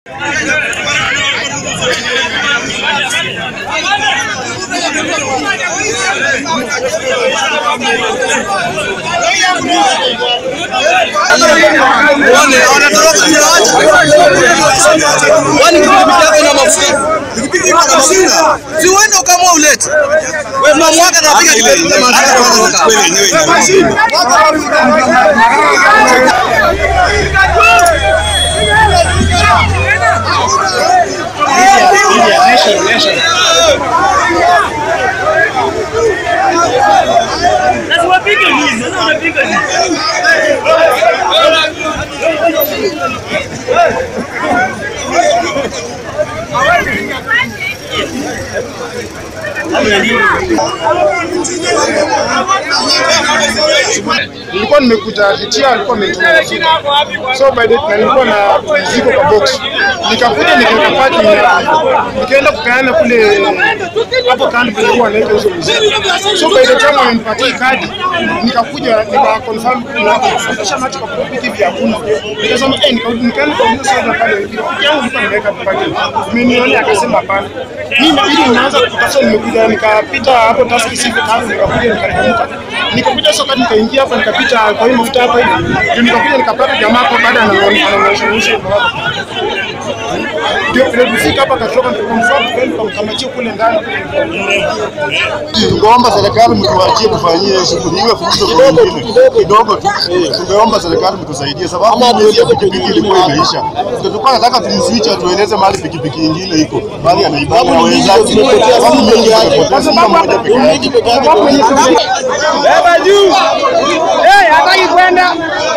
Kwani pikipiki yako ina mafuta? Pikipiki iko na mafuta. Si uende ukamua ulete. Wewe mamwaka na piga kelele kweli yenyewe ina nilikuwa nimekuja Vitia, alikuwa ametuma mafuta. so by the na nilikuwa na mzigo kwa box, nikakuja nikaweka parking na nikaenda kupeana kule hapo kando penye huwa anaweka hizo mzigo. So by the time wamenipatia kadi, nikakuja nika confirm na kufuatisha macho kwa pikipiki hivi hakuna. Nikasema eh, nikarudi nikaenda kwa mzee sana pale, pikipiki yangu nilikuwa nimeweka parking, umeniona? Akasema hapana. Mimi inabidi ninaanza kutafuta, nimekuja nikapita hapo taski siku tano, nikakuja nikateremka nikakuja soka nikaingia hapa nikapita kwa hiyo mafuta hapa hivi ndio nikakuja nikapata jamaa hapo baada anaonyesha ndio vile kufika hapa katoka nikamfuata kwenda nikamkamatia kule ndani Tungeomba serikali mtuachie tufanyie shughuli hiyo fursa kidogo kidogo tu. Tungeomba serikali mtusaidie, sababu hiyo pikipiki ilikuwa imeisha. Ndio tulikuwa nataka tumswitch atueleze mahali pikipiki nyingine iko, mahali anaibana na wenzake. Sababu mengi tumepoteza sio moja peke yake. Beba juu. Eh, hataki kwenda.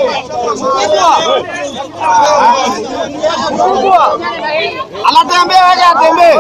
Anatembea aje atembee.